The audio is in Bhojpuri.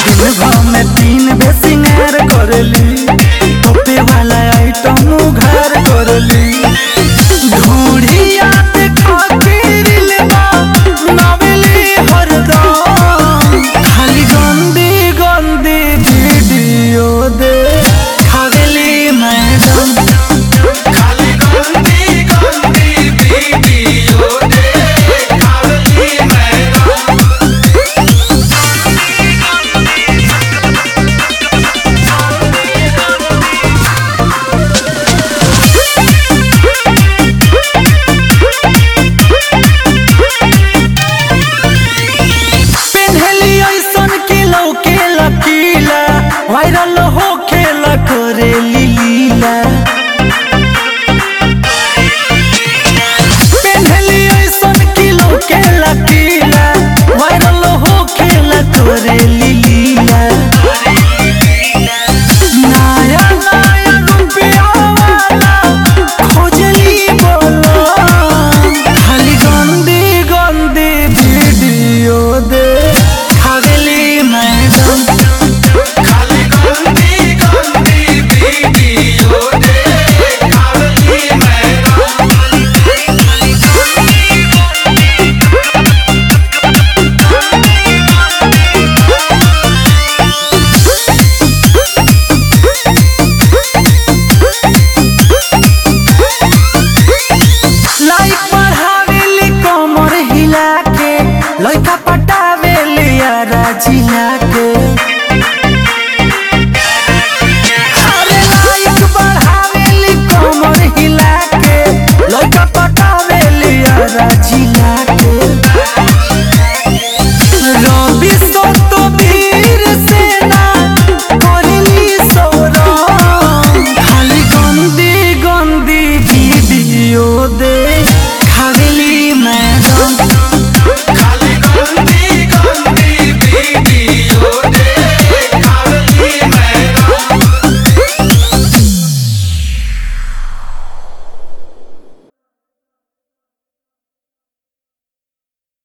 दिन भर में तीन बे सिंगार करली टोपे वाला आइटम उघार करली ढूढ़िया पे खातिर लेबा नवेली हरदम खाली गंदी गंदी वीडियो दे खावेली मैडम खाली गंदी गंदी वीडियो दे खाली मैडम पेन्हली ऐसन के लौके लकीला वायरल हो खेला करे लीला पेन्हली ऐसन के लौके लकीला वायरल हो खेला करे लीला नया नया रुपया वाला खोजली बोलो खाली गंदी गंदी वीडियो दे खावेली मैडम खाली गंदी गंदी वीडियो दे खाली मैडम लाइक बढ़ावेली कमर हिला के लइका पटावेली यारा जिला के